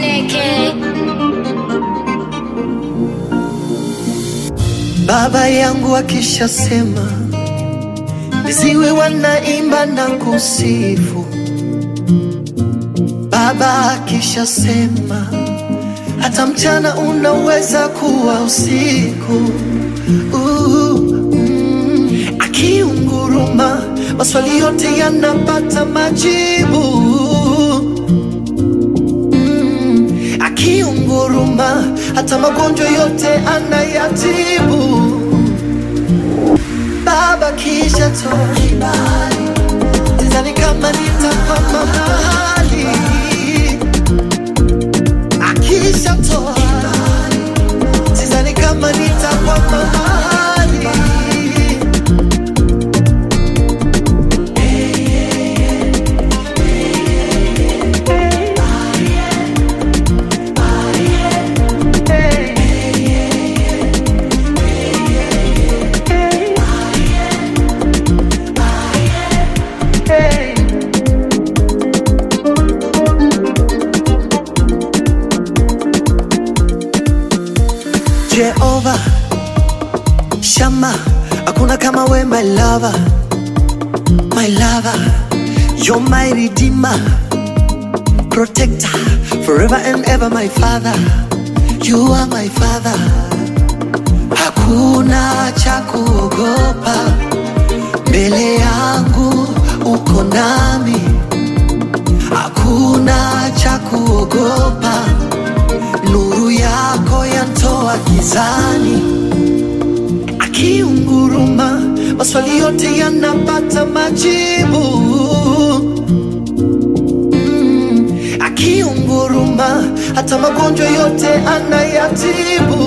Chineke. Baba yangu akishasema, viziwi wanaimba na kusifu. Baba akishasema, hata mchana unaweza kuwa usiku. Uh, mm, akiunguruma, maswali yote yanapata majibu. Mm, akiunguruma, hata magonjwa yote anayatibu. Baba kisha toa kibali, sidhani kama nitakwama mahali. Akisha toa kibali, sidhani kama nitakwama mahali. Jehova Shama, hakuna kama we my lover, my lover, you're my redeemer, protector, forever and ever my father, you are my father. Hakuna cha kuogopa mbele yangu, uko nami, hakuna cha kuogopa nuru yako yantoa gizani, akiunguruma maswali yote yanapata majibu. Mm, akiunguruma hata magonjwa yote anayatibu.